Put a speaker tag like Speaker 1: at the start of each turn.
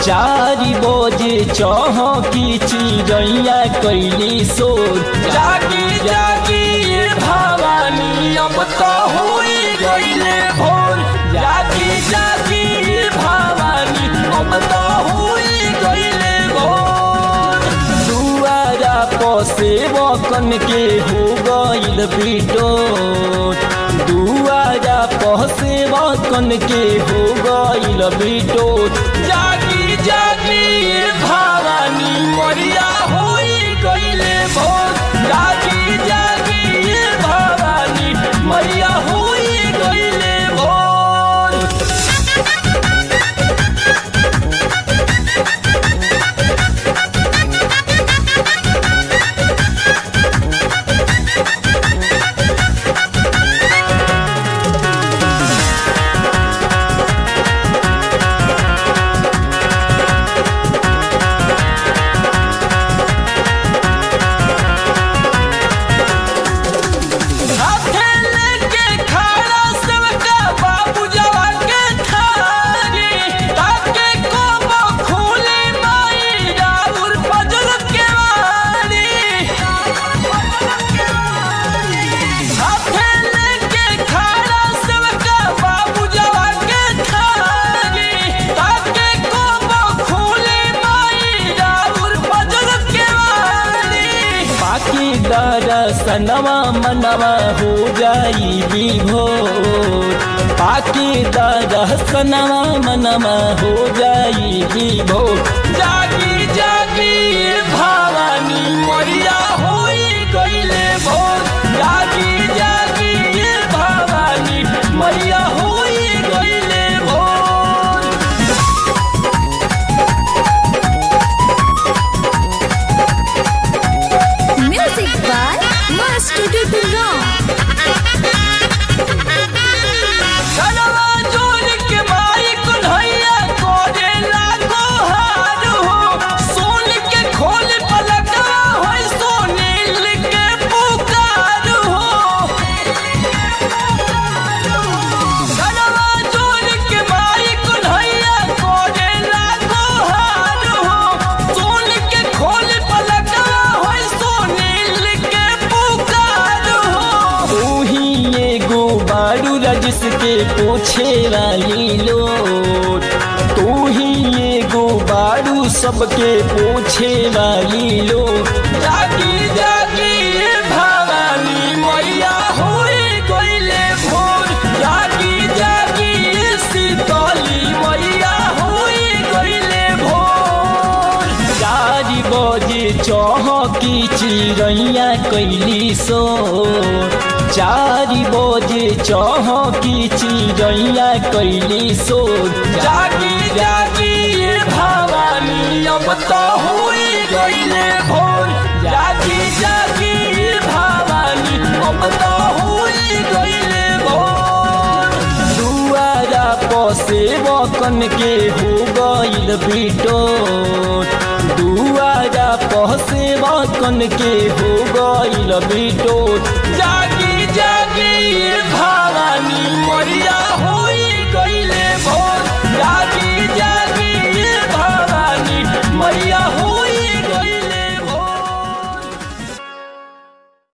Speaker 1: चारी बजे चौकी चिड़ैया कैली सोर जागी जागी ये भवानी अब तो हुई गईले भोर जागी जागी ये भवानी अब तो हुई गईले भोर दुआरा पसे बकन के हो गईल बिटोर दुआरा पसे बकन के हो गईल बिटोर जागी जागी ये भवानी मरिया होई गईले भोर जागी जागी ये भवानी मरिया होई गईले भोर हाथे लेके खड़ा सबका बाबू जवा के थारी ताके कोबो खूले माई राउर पजल के वारी हाथे लेके खड़ा सबका बाबू जवा के थारी ताके कोबो खूले माई राउर पजल के वारी बाकी दरसनवा मनवा हो जाई विभोर बाकी दरसनवा मनवा हो जाई विभोर जागी जागी ये भवानी मरिया होई गईले भोर जागी जागी ये भवानी मरिया होई गईले भोर
Speaker 2: Music by Master Dudulong.
Speaker 1: धनवा जोड़ के माई कुल्हैया कोरे लागो हार हो सोन के खोल पलटा हो सोनील के पुकार हो धनवा जोड़ के माई कुल्हैया कोरे लागो हार हो सोन के खोल पलटा हो सोनील के पुकार हो तू ही एगो बारू रजिस के पूछे वाली लोट तू ही एगो बारू सबके पूछे वाली लोट जागी जागी ये भवानी मैया होई गईले भोर जागी जागी ये शीतली मैया होई गईले भोर चारि बजे चौकी चिड़ैया कैली सो चारि बजे चौकी चिड़ैया कैली सो जागी जागी ये भवानी अब तो हुई गईले भोर जागी जागी ये भवानी अब तो हुई गईले भोर दुआरा पसे बकन के हो गईल बिटोर दुआरा पसे बकन के हो गईल बिटोर